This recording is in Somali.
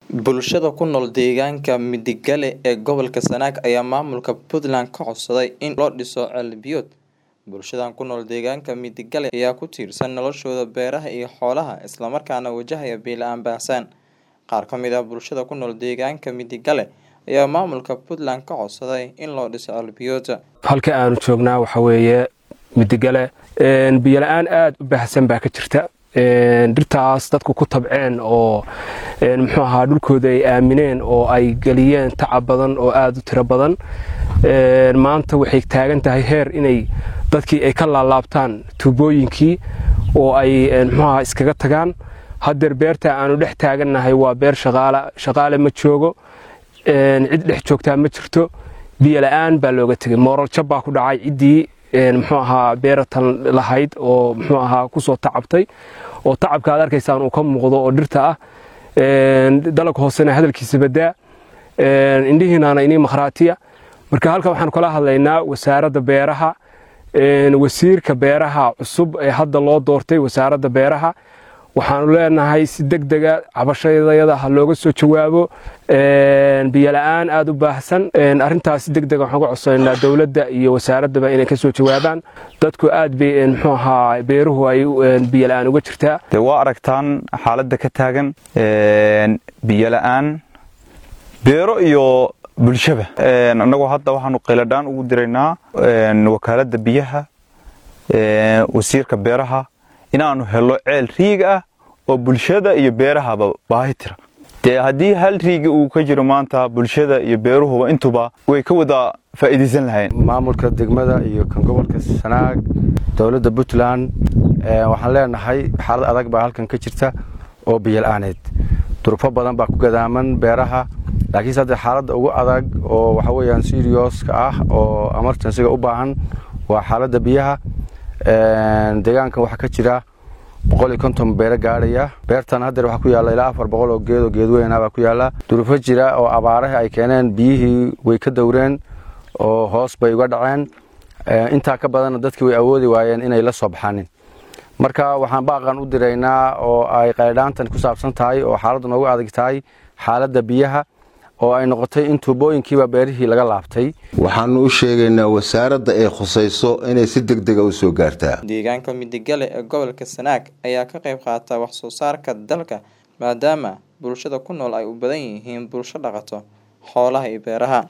Bulshada ku nool deegaanka Midigale ee gobolka Sanaag ayaa maamulka Puntland ka codsaday in loo dhiso ceel biyood. Bulshadan ku nool deegaanka Midigale ayaa ku tiirsan noloshooda beeraha iyo xoolaha isla markaana wajahaya biyo la'aan baahsan. Qaar ka mid ah bulshada ku nool deegaanka Midigale ayaa maamulka Puntland ka codsaday in loo dhiso ceel biyood. halka aanu joognaa waxa weeye midigale biyo la-aan aada u baahsan baa ka jirta dhirtaas dadku ku tabceen oo muxuu ahaa dhulkooda ay aamineen oo ay geliyeen tacab badan oo aada u tiro badan maanta waxay taagan tahay heer inay dadkii ay ka laalaabtaan tuubooyinkii oo ay muxuu ahaa iskaga tagaan haddeer beerta aanu dhex taagannahay waa beer shaqaala shaqaale ma joogo cid dhex joogtaa ma jirto biyo la-aan baa looga tegay mooral jab baa ku dhacay ciddii muxuu ahaa beeratan lahayd oo muxuu ahaa kusoo tacabtay oo tacabka aad arkaysaan uu ka muuqdo oo dhirta ah dalag hoosena hadalkiisa badaa indhihiinaana inii makhraatiya marka halkan waxaanu kala hadlaynaa wasaaradda beeraha wasiirka beeraha cusub ee hadda loo doortay wasaaradda beeraha waxaanu leenahay si deg dega cabashadayada ha looga soo jawaabo biyo la-aan aada u baahsan arintaas si deg dega waxaan uga codsananaa dowladda iyo wasaaraddaba inay ka soo jawaabaan dadku aad bay muxuu ahaa beeruhu ay biyo la-aan uga jirtaa dee waa aragtaan xaaladda ka taagan biyo la-aan beero iyo bulshaba annagoo hadda waxaanu qayladhaan ugu diraynaa wakaaladda biyaha wasiirka beeraha inaanu helo ceel riig ah oo bulshada iyo beerahaba baahi tira dee haddii hal riigi uu ka jiro maanta bulshada iyo beeruhuba intuba way ka wada faa'iidaysan lahayn maamulka degmada iyo kan gobolka sanaag dowladda puntland waxaan leenahay xaalad adag baa halkan ka jirta oo biyo la-aaneed durufo badan baa ku gadaaman beeraha laakiinse hadda xaaladda ugu adag oo waxa weeyaan sirioska ah oo emergensiga u baahan waa xaaladda biyaha deegaankan waxaa ka jira boqol iyo konton beero gaadhaya beertan haddeer waxaa ku yaalla ilaa afar boqol oo geed oo geedweyna baa ku yaalla durufo jira oo abaaraha ay keeneen biyihii way ka dowreen oo hoos bay uga dhaceen intaa ka badanna dadkii way awoodi waayeen inay la soo baxaanin marka waxaan baaqan u diraynaa oo ay qaydhaantan ku saabsan tahay oo xaaladdu noogu adag tahay xaaladda biyaha oo ay noqotay in tuubooyinkiiba beerihii laga laabtay waxaanu u sheegaynaa wasaaradda ay khusayso inay si deg dega u soo gaartaa deegaanka midigale ee gobolka sanaag ayaa ka qayb qaata wax soo saarka dalka maadaama bulshada ku nool ay u badan yihiin bulsho dhaqato xoolaha iyo beeraha